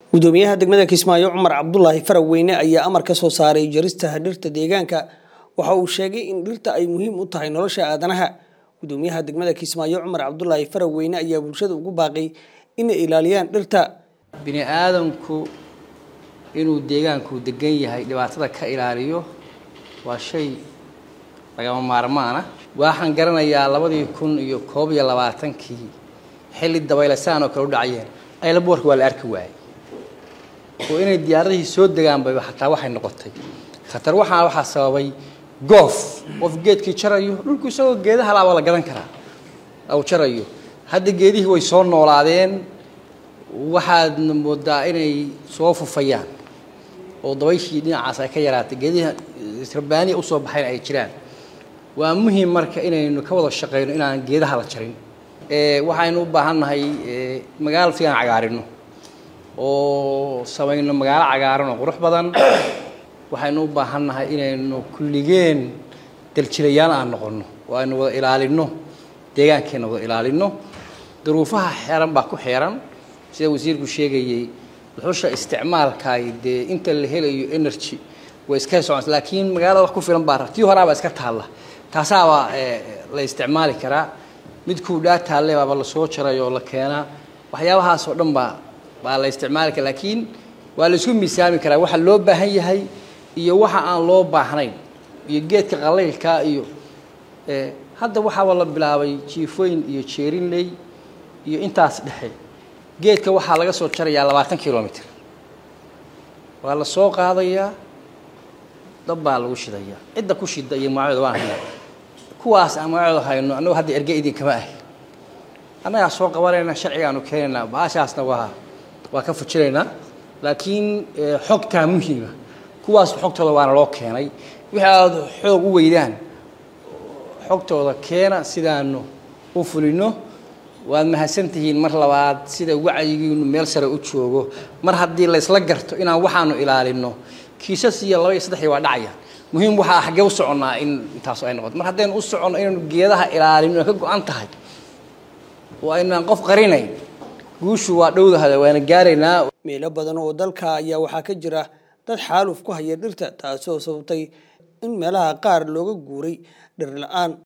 gudoomiyaha degmada kismaayo cumar cabdulaahi faraweyne ayaa amar ka soo saaray jarista dhirta deegaanka waxa uu sheegay in dhirta ay muhiim u tahay nolosha aadanaha gudoomiyaha degmada kismaayo cumar cabdulaahi faraweyne ayaa bulshada ugu baaqay inay ilaaliyaan dhirta bini aadamku inuu deegaanku degan yahay dhibaatada ka ilaaliyo waa shay lagama maarmaana waxaan garanayaa labadii kun iyo koob iyo labaatankii xilli dabaylasaan oo kale u dhacayeen aylaboorka waa la arki waayey oo inay diyaaradihii soo degaanba xataa waxay noqotay khatar waxaa waxaa sababay goof qof geedkii jarayo dhulku isagoo geedaha laaba la gadan karaa u jarayo hadda geedihii way soo noolaadeen waxaadna moodaa inay soo fufayaan oo dabayshii dhinacaas ay ka yaraatay geedihi rabbaaniya usoo baxayn ay jiraan waa muhiim marka inaynu ka wada shaqeyno inaan geedaha la jarin waxaynu u baahannahay magaalo si aan cagaarino oo samayno magaalo cagaaran oo qurux badan waxaynu u baahannahay inaynu kulligeen daljilayaal aan noqono oo aynu wada ilaalino deegaankeenna wada ilaalino duruufaha xeeran baa ku xeeran sida wasiirku sheegayey dhuxusha isticmaalkaay dee inta la helayo energy way iska soconaysa laakiin magaalada wax ku filan baa tii horaaba iska taalla taasaabaa la isticmaali karaa midkuu dhaa taalle baaba lasoo jaray oo la keenaa waxyaabahaas oo dhan baa baa la isticmaali kara laakiin waa la isku miisaami karaa waxa loo baahan yahay iyo waxa aan loo baahnayn iyo geedka qalaylka iyo hadda waxaaba la bilaabay jiifooyin iyo jeerinley iyo intaas dhexe geedka waxaa laga soo jarayaa labaatan kilomitr waa la soo qaadayaa dab baa lagu shidayaa cidda ku shida iyo magacooda waan haynaa kuwaas aan magacooda hayno annago hadda erge idinkama ahi annagaa soo qabanayna sharcigaanu keenaynaa baashaasna waa waa ka fujinaynaa laakiin xogtaa muhiima kuwaas xogtooda waana loo keenay wixii aada xoog u weydaan xogtooda keena sidaanu u fulino waad mahadsantihiin mar labaad sida wacyigiinu meel sare u joogo mar haddii laysla garto inaan waxaanu ilaalino kiisas iyo laba iyo saddexii waa dhacayaan muhiim waxaa xaggee u soconnaa in intaasu ay noqoto mar haddaynu u soconno inaynu geedaha ilaalino ka go-an tahay oo aynaan qof qarinayn guushu waa dhowdahada waana gaaraynaa meelo badan oo dalka ayaa waxaa ka jira dad xaaluf ku haya dhirta taasoo sababtay in meelaha qaar looga guuray dhir la-aan